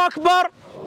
akbar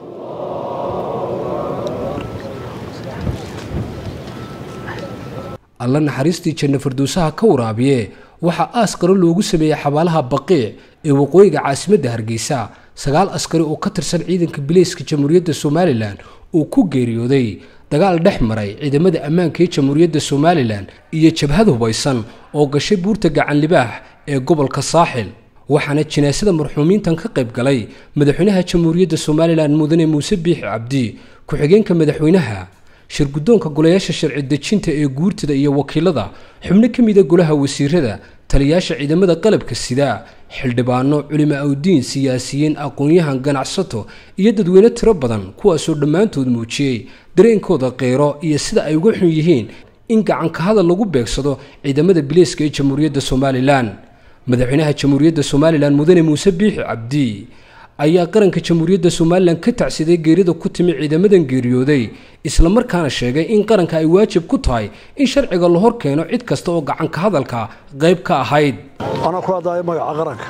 alla naxariistii janno firdowsaha ka waraabiye waxaa aas qaro loogu sameeyey xabaalaha baqiic ee waqooyiga caasimadda hargeysa sagaal askari oo ka tirsan ciidanka bileyska jamhuuriyadda somalilan uu ku geeriyooday dagaal dhex maray ciidamada ammaanka ee jamhuuriyadda somalilan iyo jabhad hubaysan oo gashay buurta gacanlibaax ee gobolka saaxil waxaana jinaasada marxuumiintan ka qayb galay madaxweynaha jamhuuriyadda somalilan mudane muuse biixi cabdi ku-xigeenka madaxweynaha shirguddoonka golayaasha sharci dejinta ee guurtada iyo wakiilada xubno ka mida golaha wasiirada taliyaasha ciidamada qalabka sida xildhibaano culimo awdiin siyaasiyiin aqoon-yahan ganacsato iyo dadweyne tiro badan kuwaasoo dhammaantood muujiyey dareenkooda qeyro iyo sida ay uga xun yihiin in gacanka hadal lagu beegsado ciidamada bileyska ee jamhuuriyadda somalilan madaxweynaha jamhuuriyadda somalilan mudane muuse biixi cabdi ayaa qaranka jamhuuriyadda somalilan ka tacsiday geerida ku timi ciidamadan geeriyooday islamarkaana sheegay in qaranka ay waajib ku tahay in sharciga la hor keeno cid kasta oo gacanka hadalka qayb ka ahayd anaa ku hadlaayo magaca qaranka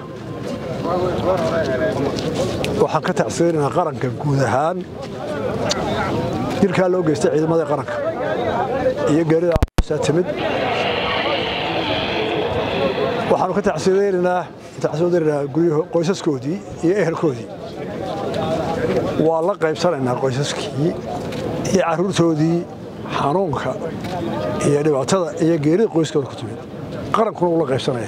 waxaan ka tacsiyeynaynaa qaranka guud ahaan dilkaa loo geystay ciidamada qaranka iyo geerida aa timid waxaanu ka tacsiyadaynaynaa tacsiyadaynaynaa guryaha qoysaskoodii iyo ehelkoodii waa la qaybsanaynaa qoysaskii iyo carruurtoodii xanuunka iyo dhibaatada iyo geerida qoyskooda ku timid qarankuna wuu la qaybsanaya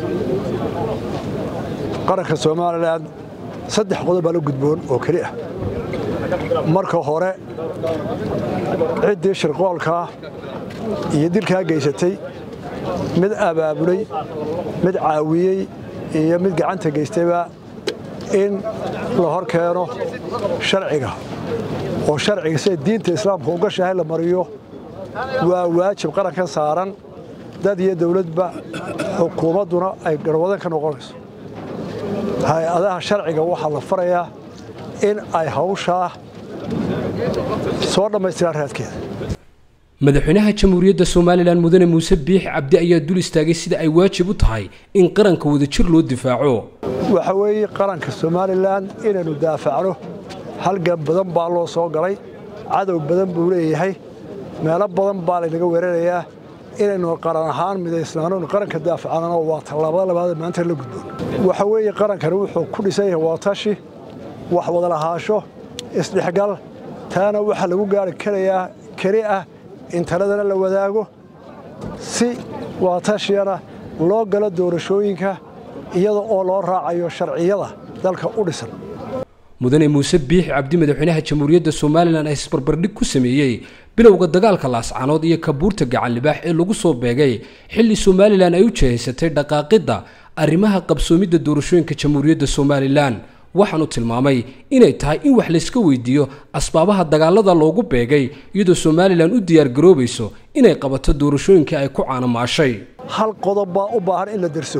qaranka somalilan saddex qodob baa la gudboon oo keli ah marka hore ciddii shirqoolkaa iyo dilkaa geysatay mid abaabulay mid caawiyey iyo mid gacanta geystayba in la hor keeno sharciga oo sharciga sida diinta islaamka u gashahay la mariyo waa waajib qarankan saaran dad iyo dawladba xukuumadduna ay garwadan ka noqonayso hay-adaha sharciga waxaa la farayaa in ay hawshaa soo dhammaystiraan raadkeeda madaxweynaha jamhuuriyadda somalilan mudane muuse biix cabdi ayaa dul istaagay sida ay waajib u tahay in qaranka wadajir loo difaaco waxa weeye qaranka somalilan inaynu daafacno halgan badan baa loo soo galay cadow badan buu leeyahay meelo badan baa laynaga weerarayaa inaynu qaran ahaan midaysnaano qaranka daafacnano waa tallaabada labaad maanta la gudboon waxa weeye qarankani wuxuu ku dhisan yahay waatashi wax wada lahaasho isdhexgal taana waxaa lagu gaari karayaa keli ah in taladana la wadaago si waatashiyana loo galo doorashooyinka iyada oo loo raacayo sharciyada dalka u dhisan mudane muuse biixi cabdi madaxweynaha jamhuuriyadda somalilan ay isbarbardhig ku sameeyey bilowga dagaalka laascanood iyo kabuurta gacanlibaax ee lagu soo beegay xilli somalilan ay u jehaysatay dhaqaaqidda arrimaha qabsoomidda doorashooyinka jamhuuriyadda somalilan waxaanu tilmaamay inay tahay in wax layska weydiiyo asbaabaha dagaalada loogu beegay iyadoo somalilan u diyaargaroobayso inay qabato doorashooyinkii ay ku caanamaashay hal qodob baa u baahan in la derso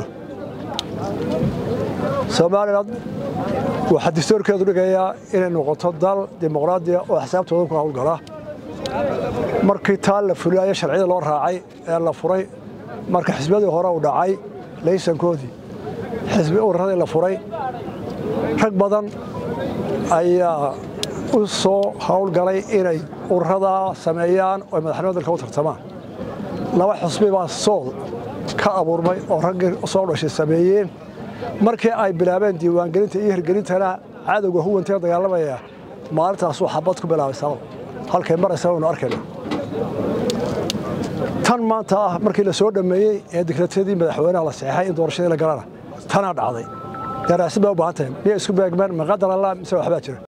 somalilan waxaa dastuurkeedu dhigayaa inay noqoto dal dimuqraadiya oo xisaabtooda ku hawlgala markii taa la fulaayo sharciyada loo raacay ee la furay marka xisbiyadii hore u dhacay laysankoodii xisbi ururadii la furay rag badan ayaa u soo hawlgalay inay ururadaa sameeyaan oo madaxnimada dalka u tartamaan laba xusbi baa sool ka abuurmay oo raggii soo dhashay sameeyeen markii ay bilaabeen diiwaangelinta iyo hirgelintana cadowga huwantee dagaalamaya maalintaasuu xabad ku bilaabay sabab halkay maraysa waynu arkayna tan maanta ah markii la soo dhammeeyey ee digratadii madaxweynaha la saxeexay in doorashadii la galana tanaa dhacday daraasid bay u baahan tahay miyay isku beegmeen maqadar allah mise waxbaa jira